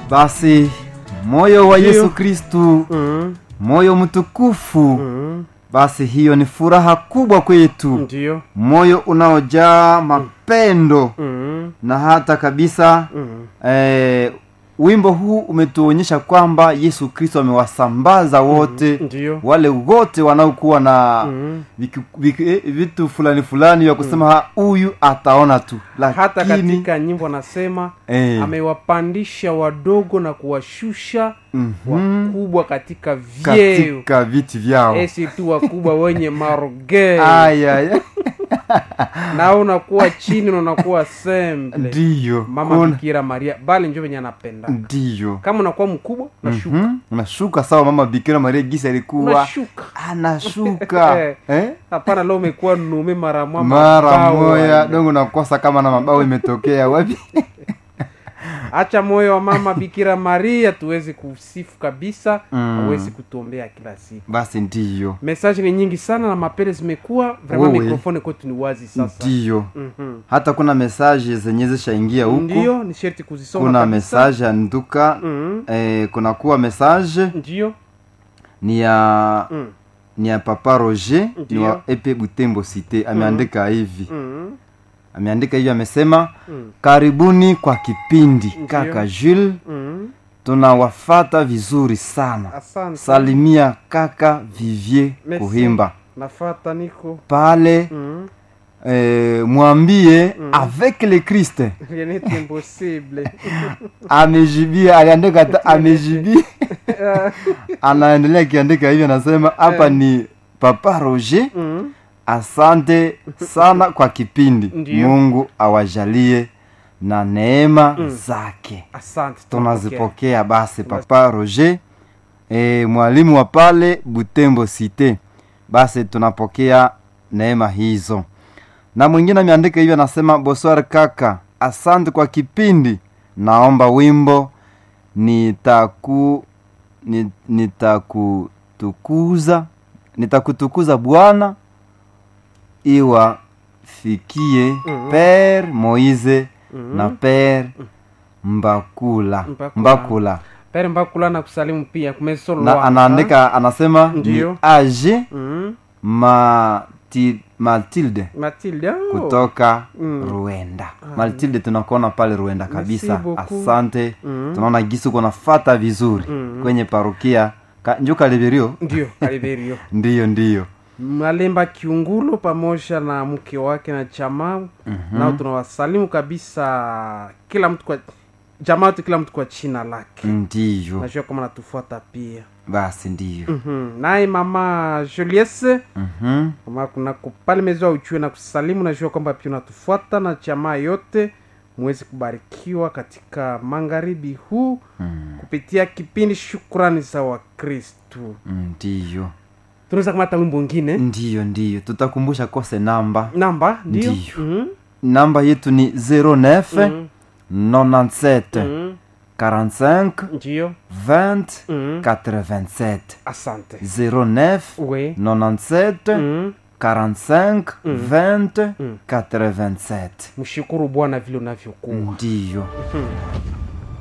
basi moyo wa Ndiyo. yesu kristu mm, moyo mtukufu mm, basi hiyo ni furaha kubwa kwetu ndio moyo unaojaa mapendo mm, na hata kabisa mm, eh, wimbo huu umetuonyesha kwamba yesu kristo amewasambaza wote ndio wale wote wanaokuwa na mm. viki- viki- eh, vitu fulani fulani vya kusema "Ha, huyu ataona tu hata lakini katika nyimbo anasema eh, amewapandisha wadogo na kuwashusha mhm, wakubwa katika vyeo katika viti vyao esi tu wakubwa wenye marogeo aya aya. na unakuwa chini na unakuwa semble ndiyo mama kuna- bikira maria bali njo venye anapenda ndiyo kama unakuwa mkubwa unashuka Mhm, unashuka sawa mama bikira maria gisi alikuwa unashuka anashuka eh? hapana leo umekuwa nume mara mwa mara mabawa. moya dongo nakosa kama na mabao imetokea wapi acha moyo wa mama bikira maria tuweze kusifu kabisa Mm. awezi kutuombea kila siku basi ndiyo mesaji ni nyingi sana na mapele zimekuwa vraiment Wewe. mikrofoni kwetu ni wazi sasa ndiyo Mhm. hata kuna mesaje zenye zishaingia huku ndio ni sherti kuzisoma kuna kabisa. mesaje ya nduka Mhm. eh, kuna kuwa mesaje ndio ni ya Mm. ni ya papa roger ni Ndiyo. wa epe butembo cite ameandika hivi Mhm. ameandika hivi amesema Mm. karibuni kwa kipindi Ndiyo. kaka jules Mhm. tunawafata vizuri sana asante salimia kaka vivier Merci. kuhimba nafata niko pale Mhm. eh, mwambie avec le christ rien n'est impossible amejibia aliandika hata amejibia anaendelea akiandika hivyo anasema hapa Eh. ni papa roger Mhm. asante sana kwa kipindi Ndiyo. mungu awajalie na neema zake asante tunazipokea basi papa roger e, mwalimu wa pale butembo cite basi tunapokea neema hizo na mwingine ameandika hivyo anasema boswar kaka asante kwa kipindi naomba wimbo nitaku ni- nitakutukuza nitakutukuza bwana iwafikie Mhm. pere moise Mhm. na pere mbakula Mbakula. mbakula pere mbakula na kusalimu pia kumesolo na anaandika anasema Ndiyo. ni age Mhm. Mati, matilde matilde oh. kutoka Mm. ruenda matilde tunakuona pale ruenda kabisa beaucoup. asante Mhm. tunaona gisi uko nafata vizuri Mhm. kwenye parokia Ka, njo kaliberio ndio kaliberio ndiyo ndiyo malemba kiungulo pamoja na mke wake na jamaa Mhm. nao tunawasalimu kabisa kila mtu kwa jamaa yote kila mtu kwa china lake ndiyo najua kama natufuata pia basi ndiyo Mhm. naye mama juliese Mhm. kama kuna pale mezoa uchue na kusalimu najua kwamba pia unatufuata na jamaa yote muweze kubarikiwa katika magharibi huu Mm, kupitia kipindi shukrani za wakristu ndiyo tunaweza kamata wimbo ngine ndiyo ndiyo tutakumbusha kose namba namba ndio Ndiyo. Mhm. namba yetu ni 09 Mhm. 97 Mhm. 45 ndio 20 Mhm. 87 asante 09 we 97 Mhm. 45 Mm. 20 Mm. 87 mshukuru bwana vile unavyokuwa ndiyo Mhm.